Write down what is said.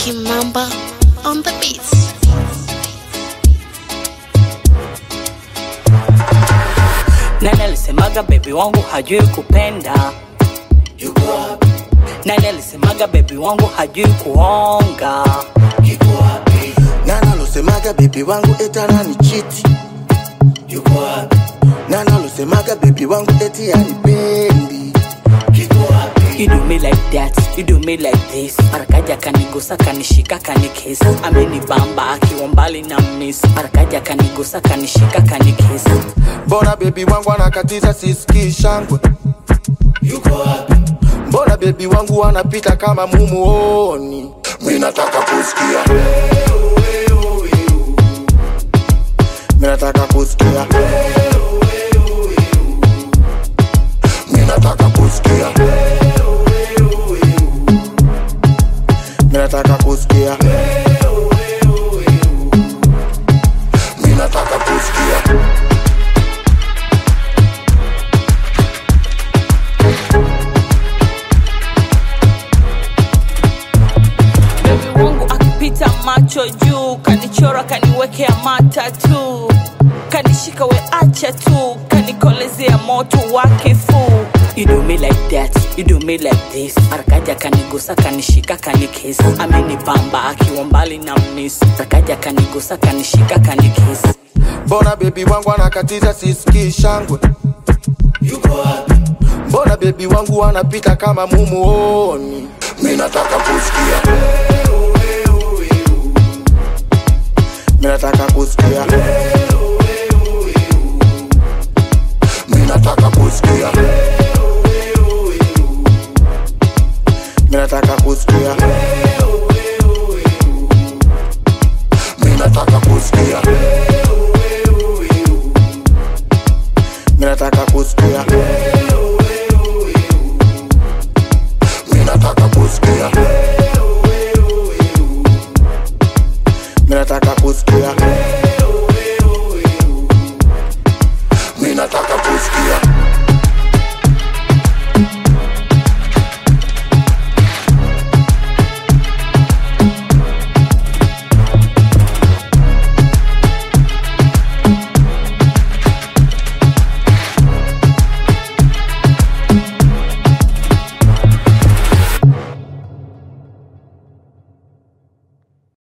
Kimamba on the beats. Nani alisemaga bebi wangu hajui kupenda? yuko wapi? Nani alisemaga bebi wangu hajui kuonga? Yuko wapi? Nani alosemaga bebi wangu eti ananichiti? Yuko wapi? Nani alosemaga bebi wangu eti anipendi? Yuko wapi? You do me like that, you do me like this. Marakaja kanigusa kanishika kanikesi, amenibamba akiwa mbali na miss. Marakaja kanigusa kanishika kanikesi. Mbona bebi wangu anakatiza sisikii shangwe? Yuko wapi? Mbona bebi wangu anapita kama mumuoni? Mi nataka kusikia, mi nataka kusikia, mi nataka kusikia, mi nataka kusikia, mi nataka kusikia. Bebi wangu akipita macho juu, kanichora kaniwekea mata tu, kanishika we acha tu, kanikolezea moto wa kifuu. You do me like that, you do me like this. Marakaja kanigusa kanishika kanikesi, amenibamba akiwa mbali na miss. Marakaja kanigusa kanishika kanikesi. Mbona bebi wangu anakatiza sisikii shangwe? Yuko wapi? Mbona bebi wangu anapita kama mumuoni? Mi nataka kusikia, mi nataka kusikia, mi nataka kusikia, mi nataka kusikia,